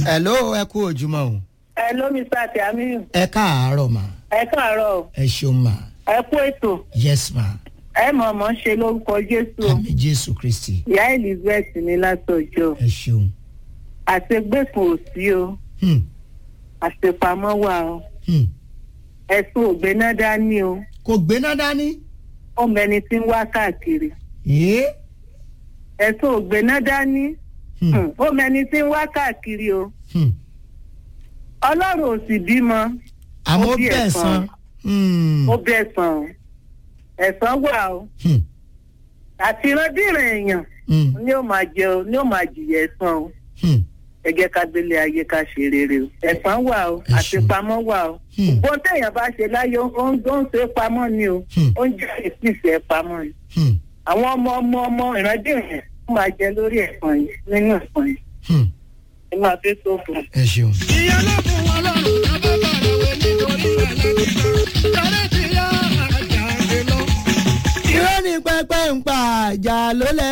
hello ẹ kú ojúmọ́ o. ẹ ló mi sá àti àmì ẹ káàárọ̀ mà. ẹ káàárọ̀ ẹ ṣeun mà. ẹ kú ètò yes ma. ẹ mọ̀ mọ́ ṣe lórúkọ jésù o àmì jésù kristi. ìyá elizabeth ní látọjọ́ ẹ ṣeun. àṣegbèkùn ò sí o Hmm, àṣepamọ́ wà o hmm. ẹ̀sùn ògbéná dání o kò gbéná dání. ó mẹni tí ń wá káàkiri ee. ẹ̀sùn ògbéná dání Hmm, hmm, ó mẹni tí ń wá káàkiri o hmm. ọlọ́run ò sì bímọ àmọ́ Ó bí bẹ́ẹ̀ ẹ̀san. san. Hmm, ó bẹ̀ sàn o ẹ̀sán wà o hmm, àti ìrandíran èèyàn hmm, ni ó máa jẹ o ni ó máa jìyà ẹ̀san o. hmm. ẹ jẹ́ ká gbélé ayé ká ṣe rere o ẹ̀san wà o Ẹ ṣeun. àṣepamọ́ wà o Hmm. bó téèyàn bá ṣe láyé ó ń ó ń ṣe pamọ́ ni o Hmm. ó ń jẹ́ ìpìsẹ̀ pamọ́ ni Hmm, àwọn ọmọ ọmọ ọmọ ìrandíran ó máa jẹ lórí ẹ̀san yìí nínú ẹ̀san yìí hmm. ẹ máa fi tó fún un. ẹ ṣeun. ìyẹn ló fún wọn lọ́rùn lábẹ́ bàrẹ̀ wẹ̀ nítorí ẹlẹ́nìkan kárẹ́ ti yá àjàgbé lọ. irọ́ ni pẹ́pẹ́ ń pa àjà lólẹ̀.